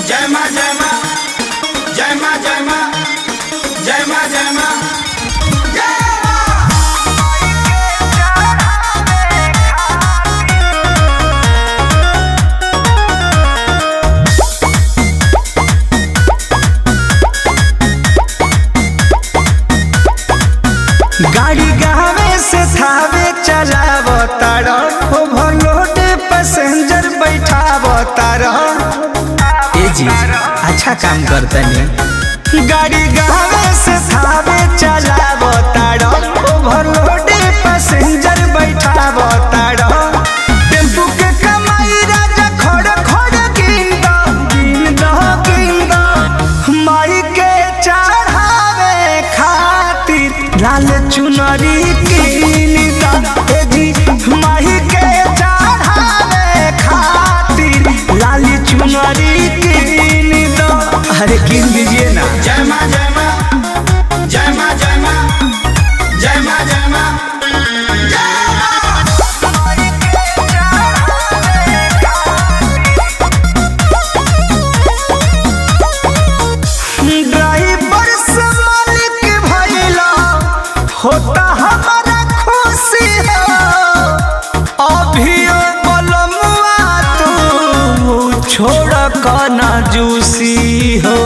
जय माँ जय माँ जय माँ जय माँ जय माँ जय माँ जय माँ गाड़ी गावे से थावे चलाव तार ओवरलोड पैसेंजर बैठाव तार ए जी अच्छा काम करतनी गाड़ी गावे से थावे चलाव तार ओवरलोड पैसेंजर बैठाव तार टेम्पू के कमाई राजा खड़ खड़ गिन दो गिन दो गिन दो माई के चढ़ावे खातिर लाल चुनरी कीन दो ए जी माई के चढ़ावे खातिर लाल चुनरी कीन दो अरे कीन दीजिए ना जय माँ जय माँ जय माँ जय माँ जय माँ जय माँ जय माँ ड्राइवर से मालिक भइला होता हमारा खुशी हो अभियो बलमुआ तू छोड़ कना जूसी हो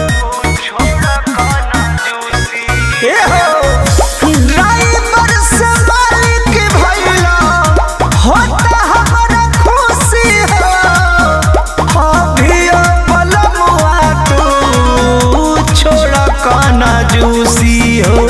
ए हो ड्राइवर से मालिक भइला होता हमारा खुशी हो अभियो बलमुआ तू छोड़ कना जूसी हो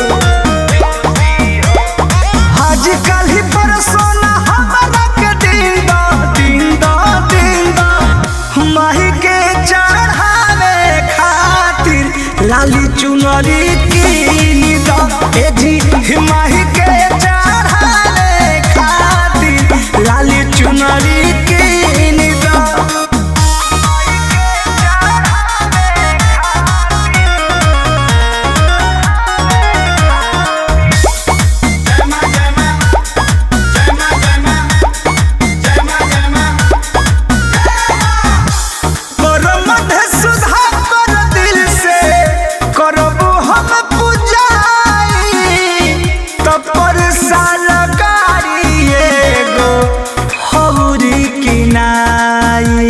आजकल ही परसोना हमारा के दिन दो दिन दो दिन दो माही के चढ़ावे खातिर लाली चुनरी कीन दो ए जी माही के चढ़ावे खातिर लाली चुनरी कीन दो जय माँ जय माँ जय माँ जय माँ जय माँ जय माँ परमध सुधा कर दिल से करबो हम पूजाई तब पर साल गाड़ी एगो हौरी किनाई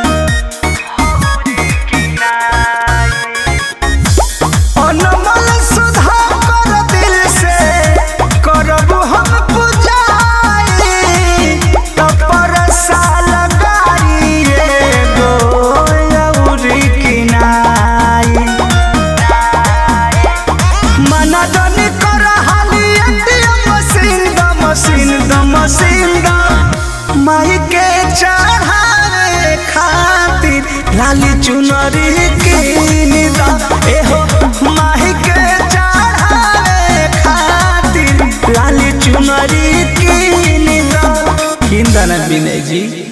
अनमोल सुधा कर दिल से करबो हम पूजाई तब पर साल गाड़ी एगो हौरी किनाई मना दनी कर हाली एटीएम मशीन द मशीन द मशीन द माई के चढ़ावे खातिर लाली चुनरी कीन द एहो माई के चढ़ावे खातिर लाली चुनरी कीन द किन द ना विनय जी